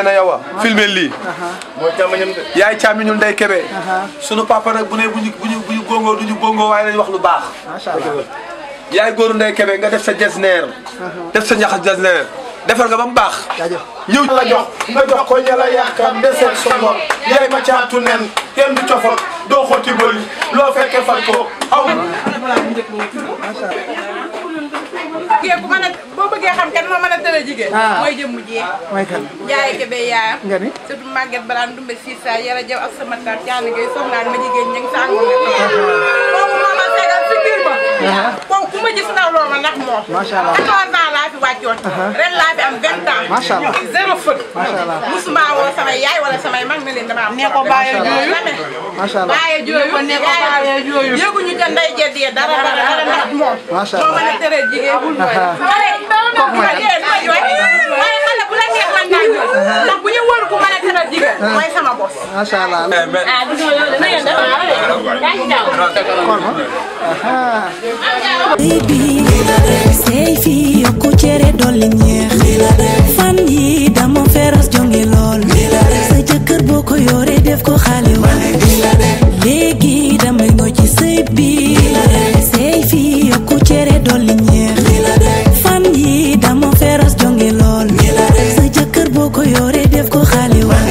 nee na yow a filmé lii mooy càmmañam de. yaay càmmiñu Ndeye Kébé sunu papa nag bu ne bu ñu bu ñu bu ñu góngoo du ñu góngoo waaye nañ wax lu baax macha allah yaay góoru Ndeye Kébé nga def sa jesneer def sa ñaxas jesneer defar nga ba mu baax jaajëf ñëw la jox nga jox ko ñala yaakaar deseet sa ngor yaay ma caatu nen kenn du cofal doo xotti bëri loo fekkee fal ko aw jigéen bu mën a boo bëggee xam kan moo mën a tëral jigéen. Ah. mooy jëmm jee. mooy kan Njaay Kebe yaayam. nga ni surtout Maguette Balaan Dumbe Sissa Yara Jaw ak sama taat Caani Gay soxnaan ma jigéen ña ngi sàngu ne kooku moo ma segal si biir ba. kooku ku ma gis ndaw loolu ma ndax moom. Macha Allah. 14 ans laa fi wàccoon. ren laa fi am 20 ans. Macha Allah. zéro fët. Macha Allah. musuma woo samay yaay wala samay mag ne leen dama am. ne ko bàyyee jooyu. macha allah bàyyee jooyu ne ko bàyyee jooyu. yëguñu ca ndey jeddee dara dara dara ndax moom. Macha moo Allah. mën a tëral jigéen bul jooy. Aha. xale bu la jigéen ma jooy waaye xale bu la neex man naa jooy ndax bu ñu wër ku mën a tëral jigéen mooy sama bos. macha allah ah du ñoo yow de na ngeen def yaa ngi jàmm. kon ma aha baby sey fi yokku cere dolli ñeex fan yi dama feras jonge lool sa jëkkër boo ko yore def ko xale wa léegi damay ngoo ci sëy bi sey fi yokku cere dolli ñeex fan yi dama feras jonge lool sa jëkkër boo ko yore def ko xale wa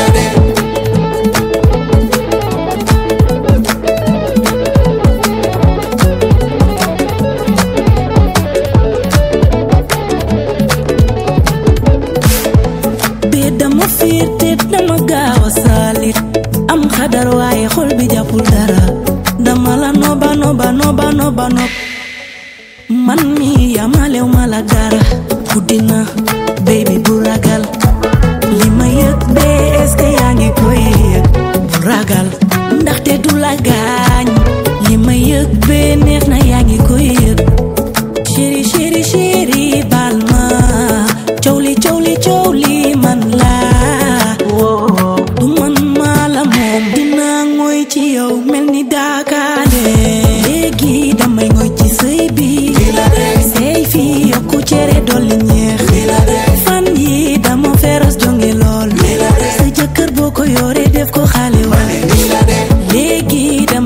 bee dama fiir te dama gaaw a saalit am xadar waaye xol bi jàppul dara dama la noba noba noba noba nob man mi yamalew ma la dara guddina baby bu ragal li ma yëg bee est-ce que yaa ngi koy yëg bu ragal ndaxte du la gaañ li ma yëg bee neex na yaa ngi koy yëg chéri chéri chéri baal ma coow li coow li coow li man la du man maa la moom dinaa ngoy ci yow mel ni daakaale léegi damay ngoy ci sëy bi sëy fi yokku cere dolli ñeex fan yi dama feras jonge lool sa jëkkër boo ko yore def ko xale wa léegi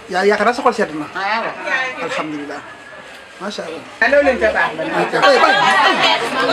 yaa yaakaar naa sa xol sedd na alhamdulilah macha allah. allo leen ca baax ba ay bay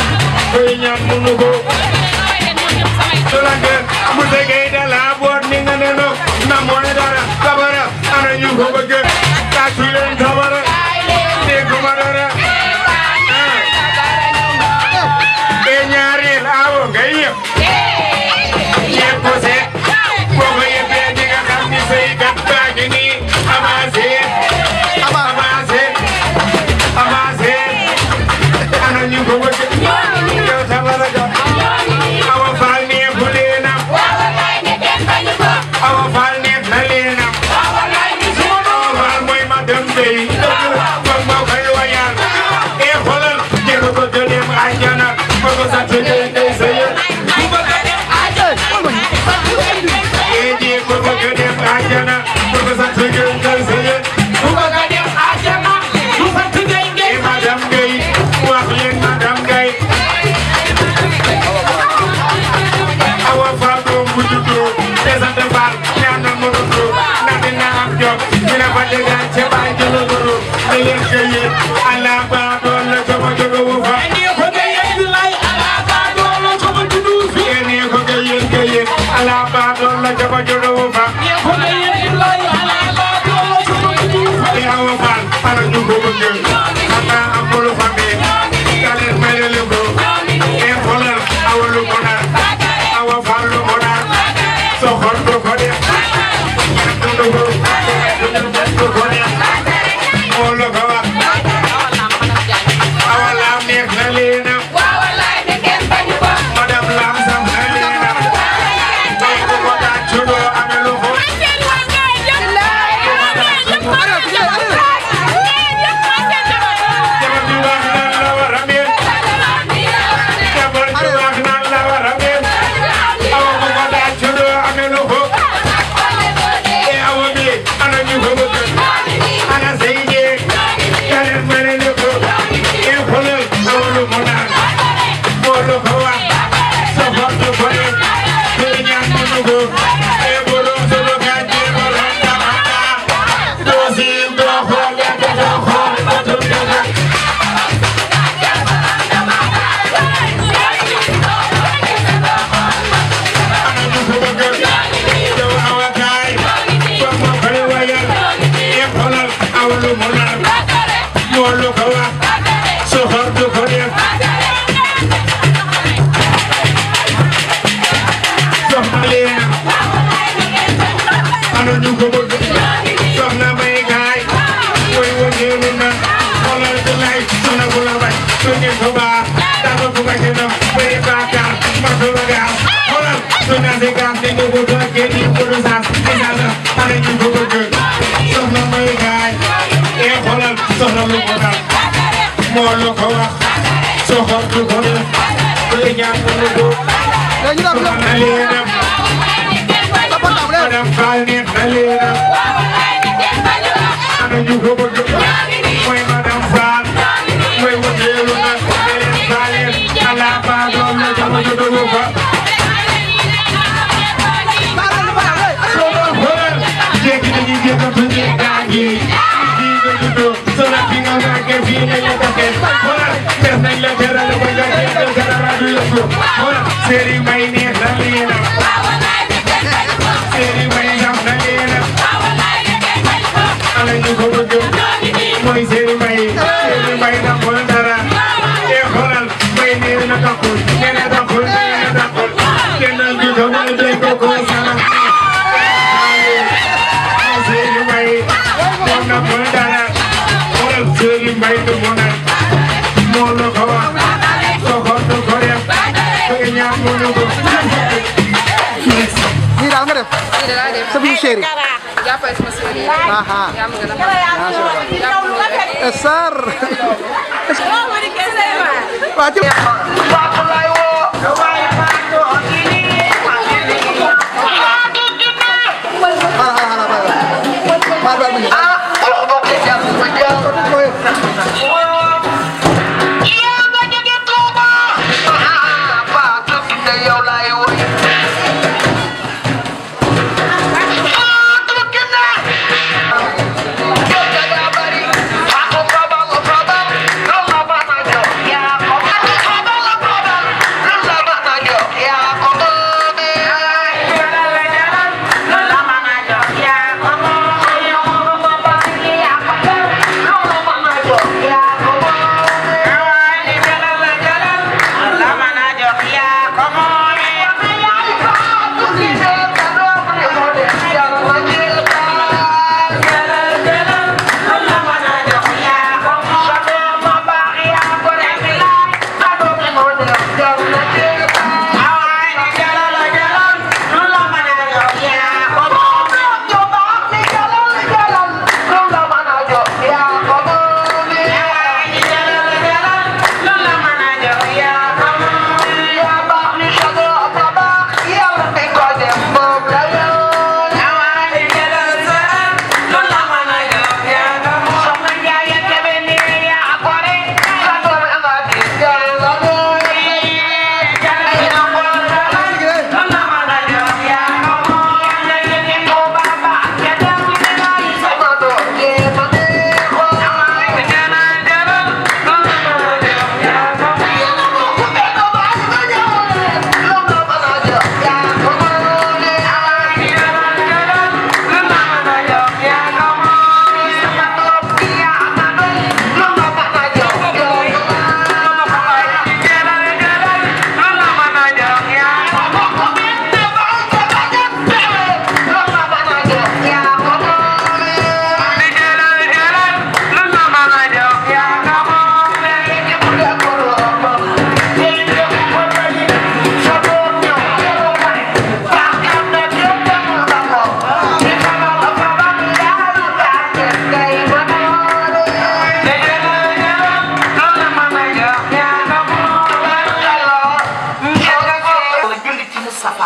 Musa Gaye da la boot ni nga ko bëgg tàccu leen tabara dégguma dara be ñaareel awo ngay yëpp yëpp ko seet boo ko yëppee di nga xam ni say gat baa ngi nii avancé avancé avancé ana ñu ko bëgg yow tabara ga awa faal nee bu leenam awa faal nee na leenam awa faal mooy ma dem dey kon moo koy wayal e xoolal jéem ko dem àjjana ba ko sant dey dey sëyal e jéem ko dem àjjana ba ko sant dey dey sëyal e madame Gueye wax leen madame Gueye awa faal doom bu juddoo te sant faal ñaanal mu dundoo ndax dina am jom dina fa dëggaan ca baay jëlo goro ne leen ko yéen allah baa doon la sama jóge wu fa ene ko ga yéen allah baa doon la sama jóge wu fa e awa faal ana ñu ko bëgg xanaa amul famille kaleen may leen ko e xoolal awa lu ko nar awa faal lu ko nar soxor du ko def du ko du ko def moo la ko wax awa laam neex na leenam madame laam sam na leenam ay ku ko tàccu doo amee lu ko jabar ju baax nan la war a mel jabar ju baax nan la war a mel awa ku ko tàccu doo amee lu ko e awa bi ana ñu ko bëgg ana say jeeg kaleen ma ne lu ko e xoolal awa lu mu naan moo lu ko wax soxor du ko def te ñaan mënu ko e borom solo gàncax borom tamata doo siin doo xool lekk doo xool batul dëgg ana ñu ko bëgg yow awa kaay ba ma koy wayal e xoolal awa lu mu naan moo lu ko wax soxor du ko def soxna Leena ana ñu ko bëgg soxna may gaay mooy wëndeelu na xoolal di lay soxna bu la bañ su ngeen ko baax dafa bu bañ na bëri baakaar ma ko la gaaw xoolal soxna si gaas te ñu ko doon kenn yi ko du saas di dal ana ñu ko bëgg soxna may gaay e xoolal soxna lu ko dal moo lu ko wax soxor du ko def bëri ñaan ko lu ko soxna Leena madame Fall neex na Leena ana ñu ko bëgg mooy madame Fall mooy wëndeelu na beneen Falleen ala baa doom la jama ju dogu fa xoolal jékki nañu jékkatu ñi gaa ngi fii nga juddoo sona fi nga màggee fii nañ la defee xoolal def nañ la teral ba nga jékki dara rajo yëngu xoolal séeri may neex na Leena séeri may ñam na Leena ana ñu ko bëgg mooy séeri may séeri may na xool dara e xoolal may nee na taxul nee na taxul nee na taxul kenn du ko mën a dégg ko sama séeri may moom na xool dara xoolal séeri may du mu naan moo la ko wax soxor du ko def bëgg ñaan mënu ko nii daal nga def sa biir chéri jàppale sama séeréer. aha yaa ma gën a xam. jàppale ma rek. sar waa ci xaaral xaaral xaaral baal baal ma ñëw Yeah.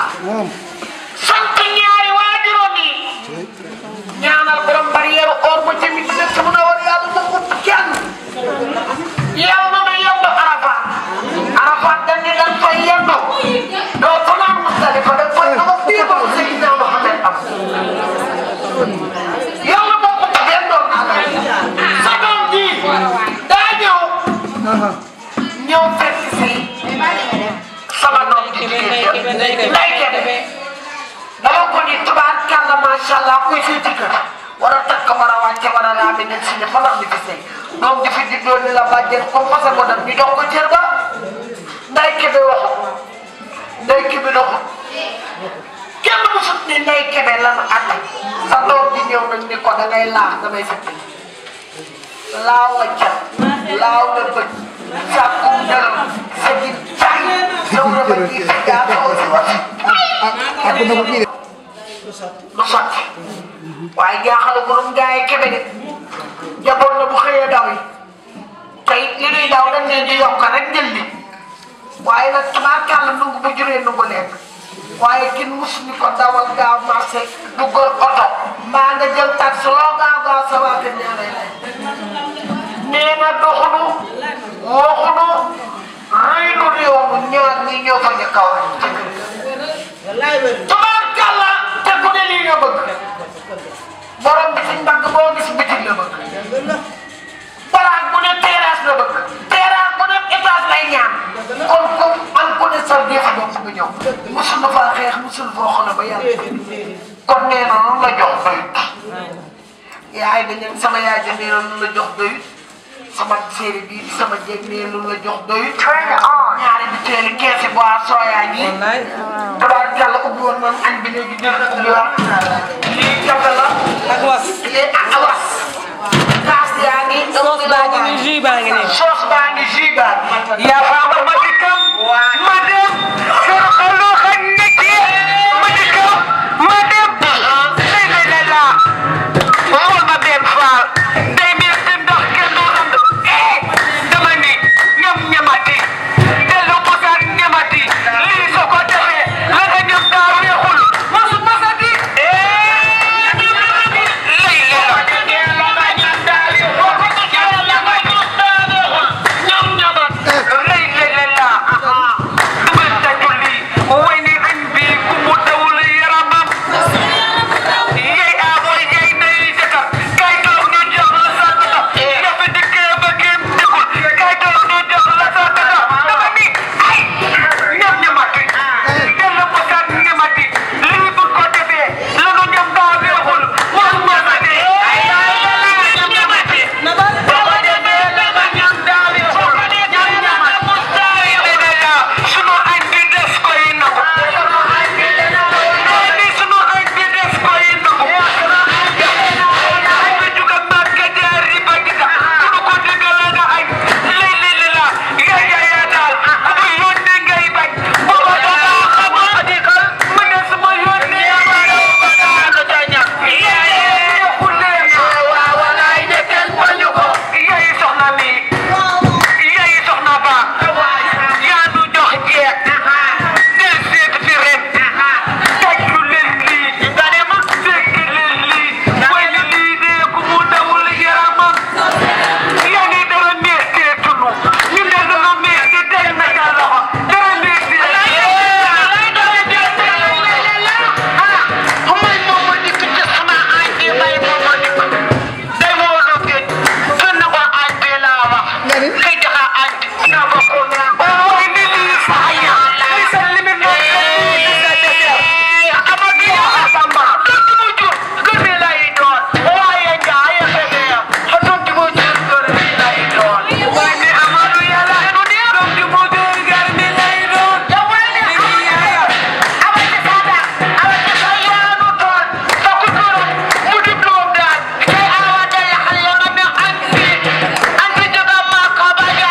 moom sant ñaari waajuroom yi ñaanal borom barrière or ba tamit dëkk bu na war yàlla na ko kenn yow na ma yemb Arafat Arafat dañ ne dañ fay yendu doo fanaan Musdalifa dañ fay ama bii ba Seydina Mohamed am yow na moo ko taxee doon sa doom ji daa ñëw ñëw fekk si sama doom ji jigéen Ndeye Kébé dama ko ni tubaarkàlla macha allah kuy fii ci kër war a takk war a wàcce war a raami ne si ne fa la di fi sëy doom di fi digloo ni la bàjjen comme fasa ko dem ñu jox ko cër ba Ndeye Kébé waxu Ndeye Kébé doxu kenn musut ni Ndeye Kébé lan àtte sa doom di ñëw nag ni ko da ngay laax damay fekk laaw la cat laaw la bët sàkkum dërëm sa ji tay yow la ba ji sa jaar xaw si wax ak na ko kii de lu sotti waaye jaaxal borom gaa yi kebe de jaboot na bu xëyee daw yi te it li nuy daw dañ leen di yokk rek jël li waaye nag tabaarkàlla nungu bu juree nungu lekk waaye kin mus ni ko dawal gaaw marché duggal oto mbaa nga jël taxi loo gaaw gaaw sa waa kër ñaanay lay nee na doxunu waxunu rëynu réew mu ñaar ñi ñoo fa ñu kaw rek ca kër ga tubaarkàlla te ku ne lii nga bëgg borom bi ci mbagg boo gis bitig la bëgg baraag bu ne terrasse la bëgg terrasse bu ne étage lay ñaan kon kon an ku ne sa deex bopp nga ñëw musul na faa xeex musul foo xona ba yàlla kon nee na lu la jox doyut yaay dañ leen sama yaay ja nee na lu la jox doyut sama séeri bi sama jéeg nee lu la jox doyut ñaari bi teeli keesi boisson yaa ngi tabaar yàlla ubbi woon man añ bi léegi dégg nga ubbi waat lii kafe la ak was lii ak awas kaas yaa ngi soos baa ngi nii jus baa ngi nii soos baa ngi jus baa ngi yaa faama ma dikkam ma dem sor xalu xañ nekki ma dikkam ma dem lay lay lay laa xool ma benn faal day mel ni ndox kenn du ànd eh dama ni ñam ñamati dellu musaat ñamati lii soo ko defee la nga ñam daa weexul masu masati eh ñam ñamati lay lay la la nga ñam daa weexul la nga ñam daa weexul ñam ñamat lay lay lay la dama taju lii way ni añ bi ku mu dawul yaramam yey a mooy yey nay jëkkër kay toog ñu jox la sa data yafi dikkee ba kenn dikkul kay toog ñu jox la sa data dama ni ay ñam ñamati dellu ko kat ñamati lii bu ko defee la nu ñam daa weexul wax ñamati ay ñam ñamati boo demee dama ñam daa weexul ñam ñamat daa weexul sunu añ bi des koy nangu sunu añ bi des koy nangu sunu añ bi des koy nangu añ bi juga Mbàkke jaari ba dika sunu ko digala nga añ lay lay la la yaa yaa yaa daal bu yónnee ngay bañ booba danga xam ma dikal mu ne suma yónnee ma ba daanu ca ñam yaa yaa yokku leen waaw walaay ne kenn bañu ko yaay soxna mi yaay soxna ba yaa nu jox jeex del seet fi ren tàccu leen lii nga ne ma fekk leen lii way li lii dee ku mu dawul yaramam yaa ngi dara neex tee tunu ñu ne dara neex te tey na ca loxo dara neex tee may moom ma dikk ci sama añ bi may moom ma dikk day moo doon géej fenn ko añ bi laa wax nga ni kay jaxa añ bi naa ko ko ooy ni lii saa ya li sa limit noo amadi yaa samba doon mu jur gën lay doon waaye njaay fege ya doon mu jur gën lay doon waaye ni amadu yàlla nu ne doon mu jur gën lay doon yow waaye ni amadu amadi sada amadi sa yaanu doon sa ku doon mu di doom daal kay awa day xale ya nga ne an fi an fi jóga maa ko ba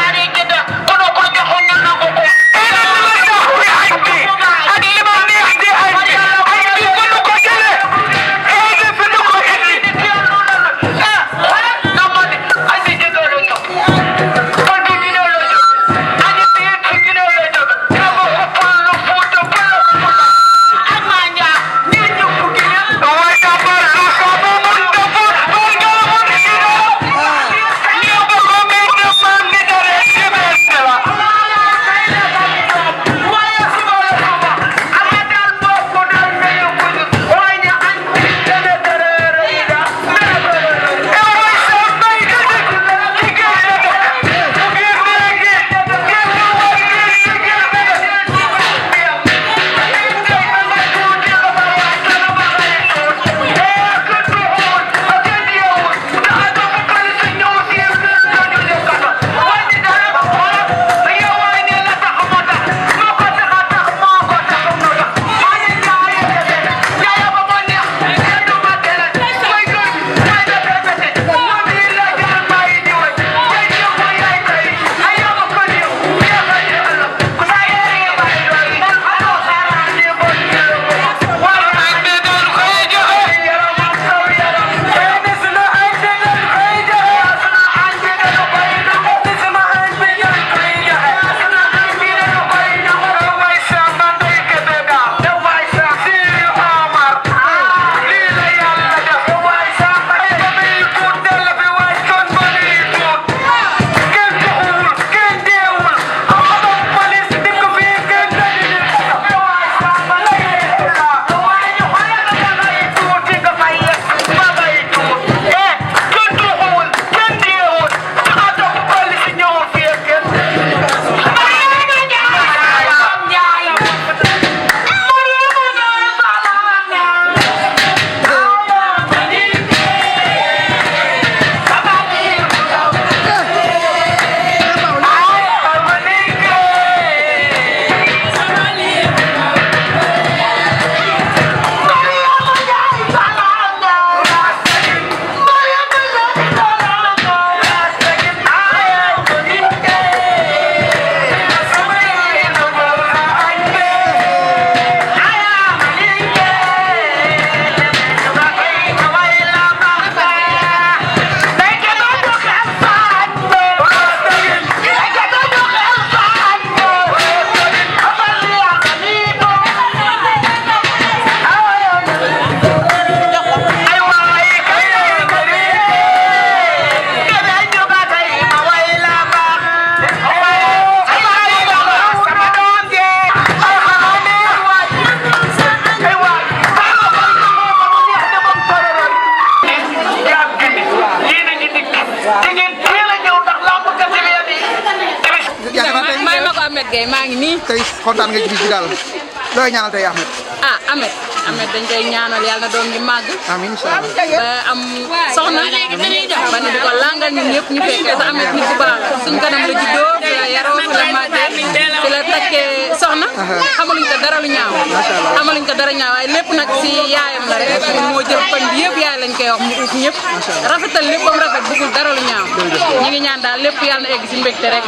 Ahmed Gueye maa ngi nii tey kontaan nga ci bis bi daal looy ñaanal tey Ahmed ah Ahmed Ahmed dañ koy ñaanal yàlla na doom ji màgg amiin incha allah ba am soxna ba ne di ko langal ñun ñëpp ñu fekkee te Ahmed nit ku baax la suñ kanam la juddoo fi la yaroo fi la màggee fi la takkee soxna xamaluñ ko dara lu ñaaw xamaluñ ko dara ñaaw waaye lépp nag si yaayam la rek moo jël koñ bi yëpp yaay lañ koy wax mu uuf ñëpp rafetal lépp ba mu rafet bëggul dara lu ñaaw ñu ngi ñaan daal lépp yàlla na egg si mbégte rek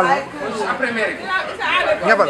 ñabal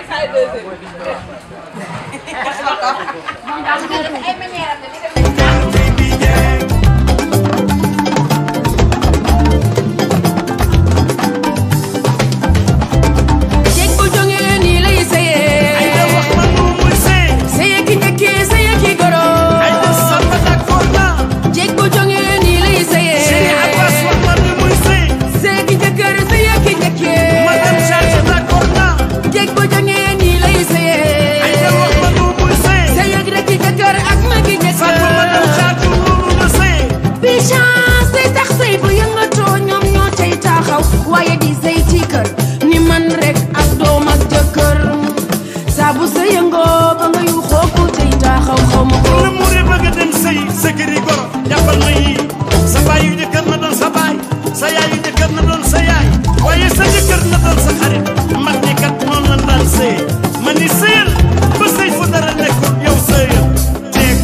jeg bu jógee nii lay sëyee. ay da wax ma nu muy sëy. sëye ki njëkkee sëye ki goro. ay da samba dak forna. jeg bu jógee nii lay sëyee. sëye abbas wax ma nu muy sëy. sëye ki njëkkër sëye ki njëkkee. madame charge dak forna. jeg bu jógee nii lay sëyee. ay da wax ma nu muy sëy. sëye ki rek ki njëkkër ak ma ki njëkkër. Fatou madame charge loolu nga sëy. bi chance day tax sëy bu yëngatoo ñoom ñoo cay taxaw waaye di sëy ci kër ni man rek ak doom ak jëkkër saa bu sa yëngoo ba nga yu xooku cay taxaw xaw ma ko la mu re bëgg a dem sëy sa kër yi goro jàppal ma yii sa baay yu jëkkër na doon sa baay sa yaay yu jëkkër na doon sa yaay waaye sa jëkkër na doon sa xarit mag ñi kat noonu la daan sëy ma ni sëyal ba sëy fu dara nekkul yow sëyal teeg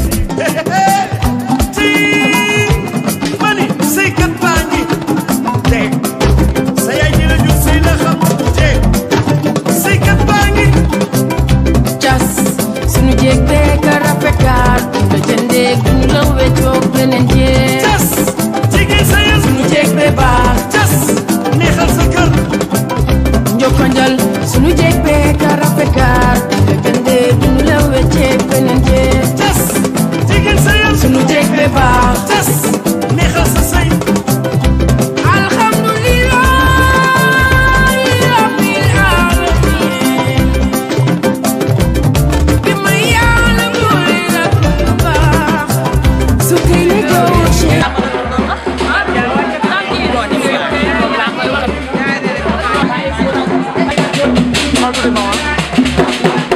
tii ma ni sëykat baa ngi teeg sa yaay ji la jur sëy la xam teeg sëykat baa ngi cas sunu jéeg bee ka rafetaat nga jëndee duñu la weccoog beneen jéeg cas jigéen sëyal sunu jéeg bee baax cas neexal sa kër njokkanjal sunu jéeg bee ka rafetaat nga jëndee duñu la wecceeg beneen jéeg cas jigéen sëyal sunu jéeg bee baax cas neexal sa sëy alhamdulillahi rabbil alamin bi ma yàlla boole nag lu baax su kay négocier Mal tuuti ma waa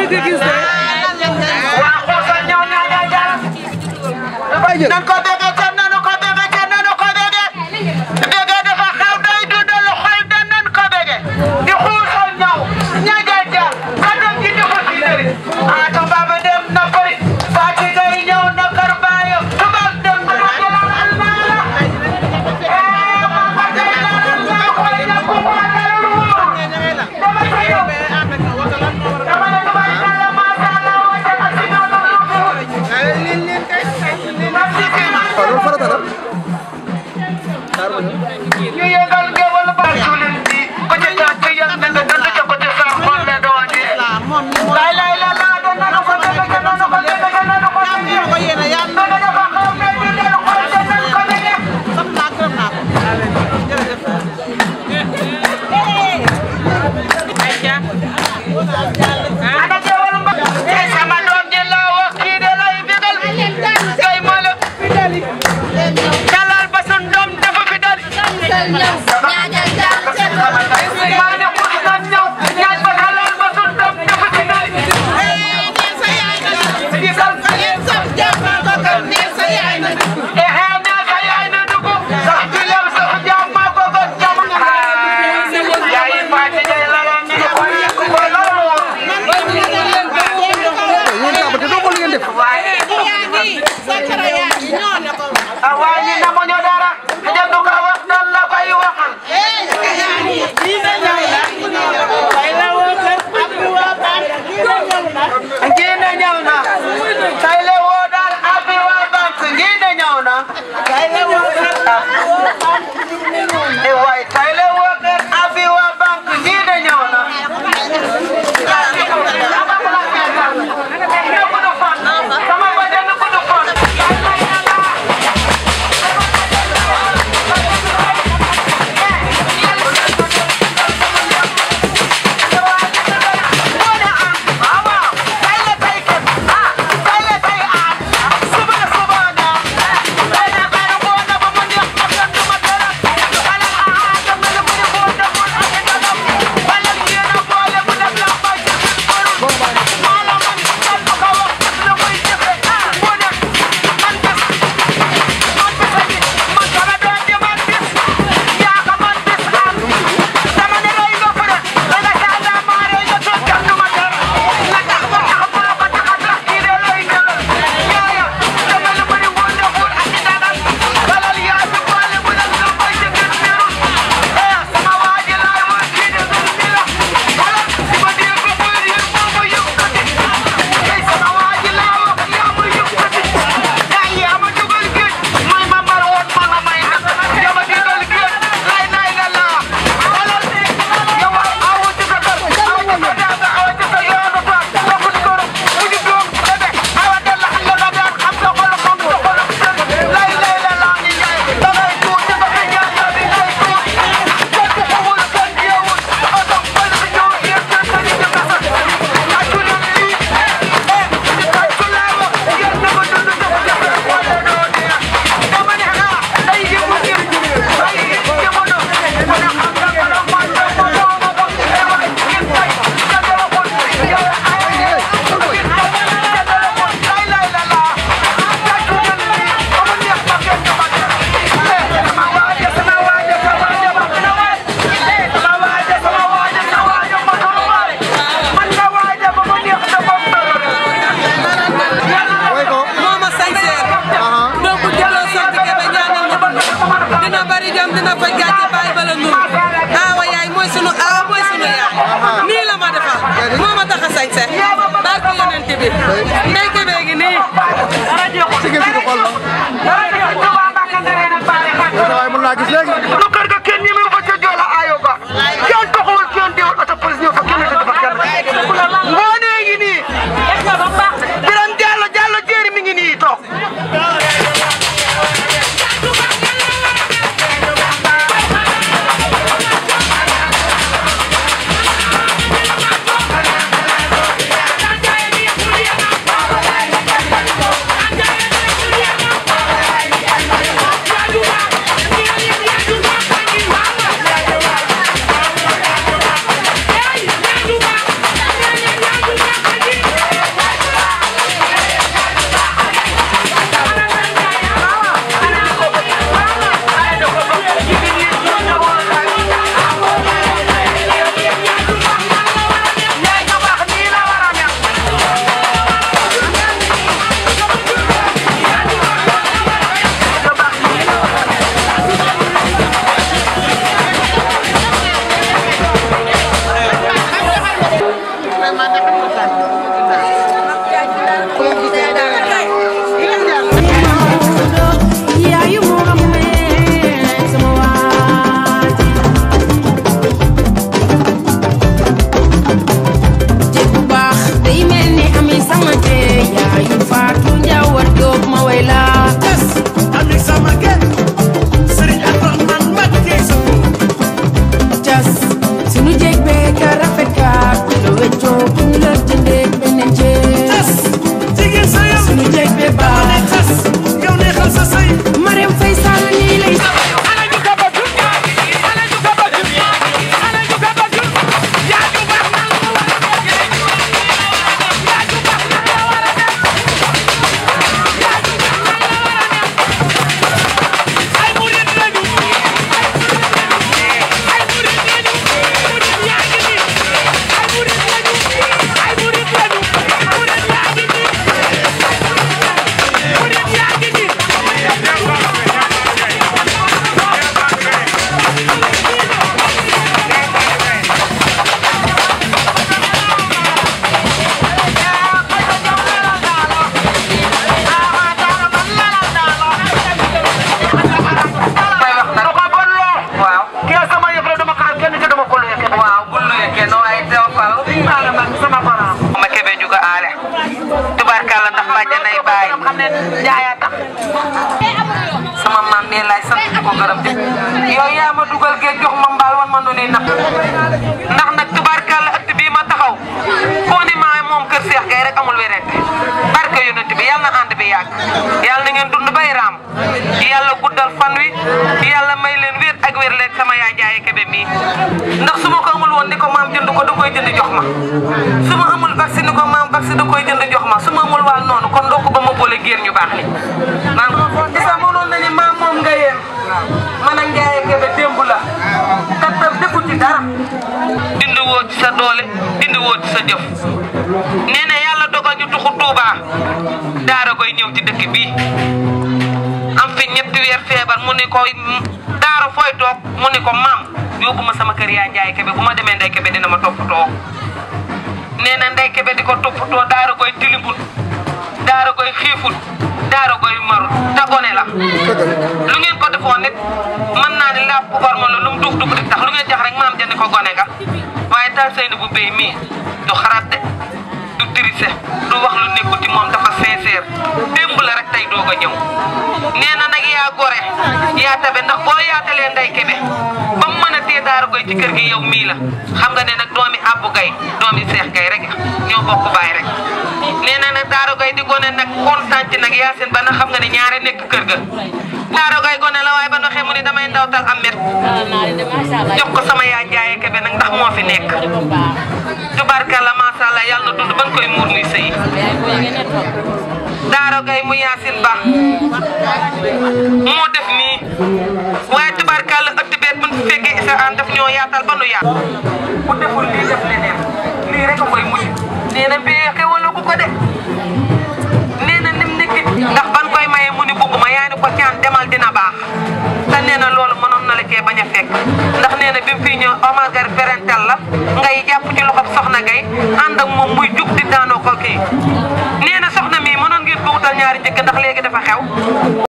waa xuusal ñëw na ñoo jaar nan ko bégee kenn nanu ko bégee kenn nanu ko bégee bégee dafa xew day dundal xol da nan ko bégee di xuusal ñëw ña jaar jaar kanam ji di ko si dëri ah to baba dem na bëri Fati Gay ñëw na kër baayam tubaab dem na ko jëlal almaala eh baba jëlal almaala koy na ko wàllu wóor dama ko yow dama ne tubaab macha allah wàcce na si noonu loolu farata la ñu yëngal ngewal ba julin bi ku ci jàpp ci yëng na nga dund ca ko ci sa xol la doon di lay lay la la doon na ko dëgg ca na ko dëgg ca na ko dëgg ko yéene ya dëgg dafa xaw me di del xol ca na ko dëgg sam naa gërëm naa ko ana ngewal ba tey sama doom ji la wax kii de lay bigal kay moo la dalal ba sun doom dafa fi dal maa ne ko dina ñëw ñaan ba dalal ba sun doom dafa fi dal ehe nee sa yaay na dugg sax ci lew sax jaam maa ko ko jam yaay Fatou Ndiaye la la ne ko yëkk ko lool yéen tàmm te doo ko li ngeen def ah waaye ñi namuñu dara jënd ko wax dal la koy waxal ngii ne ñëw na tay le woo daal abi waa banque ngii ne ñëw na e waay tay le woo kër abi waa banque ngii ne ñëw na sama bajan ko du fon dina bari jom dina faj gàcce bàyyi bala nuru aawa yaay mooy sunu aawa mooy sunu yaay nii la ma defal moo ma tax a sañse barke yonent bi ndey ke bee ngi nii sigil si xool ma waaye mën naa gis léegi lu kër ga kenn ñemewu fa ca joola aayo ba kenn taxawul kenn deewul oto police ñëw fa kenn du fa kenn ngoonee ngi nii biram jàllo jàllo jéeri mi ngi nii toog may napp ndax nag tubaarkàlla ëtt bii ma taxaw foo ni maa moom kër Seex Gay rek amul werante barke yonent bi yàlla na ànd bi yàgg yàlla na ngeen dund bay raam yàlla guddal fan wi yàlla may leen wér ak wér leen sama yaay jaaye kebe mii ndax su ma ko amul woon ni ko maam jënd ko da koy jënd jox ma su ma amul vaccine ni ko maam vaccine da koy jënd jox ma su ma amul waal noonu kon ndokk ba ma boole géer ñu baax ni maam isa mënoon na ni maam moom nga yéen man ak jaaye kebe démb la kattan defu ci dara dindi woo ci sa doole dindi woo ci sa jëf nee na yàlla dogal ñu tuxu Tuuba daara koy ñëw ci dëkk bii am fi ñetti weer feebar mu ni ko daara fooy toog mu ni ko maam yóbbu ma sama kër yaa njaay kebe bu ma demee ndey kebe dina ma toppatoo nee na ndey kebe di ko toppatoo daara koy tilibul daara koy xiiful daara koy marul te gone la lu ngeen ko defoon nit mën naa ni laa pubar ma la lu mu dugg dugg di tax lu ngeen jax rek maam jënd ko gone ga waaye taal seyni bu béy mii du xaraat de du tirise du wax lu nekkul ci moom dafa sincère démb la rek tey doog a ñëw nee na nag yaa gore yaa tabe ndax boo yaatalee nday kebe ba mu mën a tee daara koy ci kër gi yow mii la xam nga ne nag doomi abbu gay doomi seex gay rek ñoo bokk baay rek nee na nag daara gay di gone nag kontaan ci nag yaasin ba nag xam nga ne ñaare nekk kër ga daara gay gone la waaye ba ndoxee mu ni damay ndawtal am met jox ko sama yaa njaaye kebe nag ndax moo fi nekk tubarkalla macha allah yàlla na dund ba nga koy muur muy sëy daara gay mu yaasin ba moo def nii waaye tubarkalla ëtt beet bu ñu fekkee isa an daf ñoo yaatal ba nu yaat bu deful lii def leneen lii rek a koy mujj nee na mbee xewala ku ko de nee na nim nekk ndax ban koy maye mu ni bugguma yaa ni ko caan demal dina baax te nee na loolu mënoon na la cee bañ a fekk ndax nee na bi mu fii ñëw Omar Gar parental la ngay jàpp ci loxob soxna gay ànd ak moom muy jug di daanoo ko kii nee na soxna mii mënoon ngeen ko wutal ñaari njëkk ndax léegi dafa xew